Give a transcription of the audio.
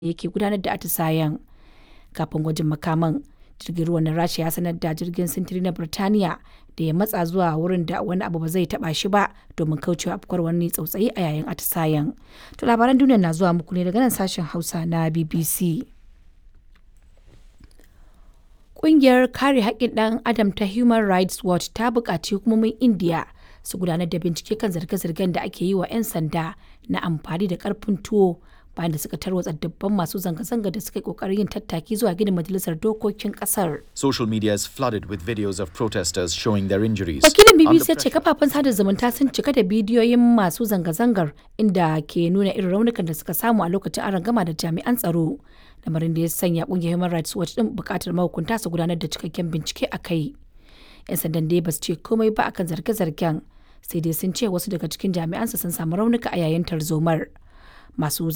yake gudanar da atisayen. Kafin gwajin makaman, jirgin ruwan na Rasha ya sanar da jirgin sintiri na Birtaniya da ya matsa zuwa wurin da wani abu ba zai taba shi ba domin kaucewa afkuwar wani tsautsayi a yayin atisayen. To labaran duniya na zuwa muku ne daga nan sashen Hausa na BBC. Ƙungiyar kare haƙƙin ɗan adam ta Human Rights Watch ta buƙaci hukumomin Indiya su gudanar da bincike kan zarge-zargen da ake yi wa 'yan sanda na amfani da ƙarfin tuwo bayan da suka tarwatsa dubban masu zanga-zanga da suka yi ƙoƙarin yin tattaki zuwa gidan majalisar dokokin ƙasar. Social media is flooded with videos of protesters showing their injuries. Wakilin Under BBC ya ce pressure- kafafen sada zumunta sun cika da bidiyoyin masu zanga-zangar inda ke nuna irin raunukan da suka samu a lokacin arangama da jami'an tsaro. Lamarin da ya sanya kungiyar Human Rights Watch din bukatar mahukunta su gudanar da cikakken bincike a kai. 'Yan sandan dai ba su ce komai ba akan zarge-zargen sai dai sun ce wasu daga cikin jami'ansu sun samu raunuka a yayin tarzomar. Masu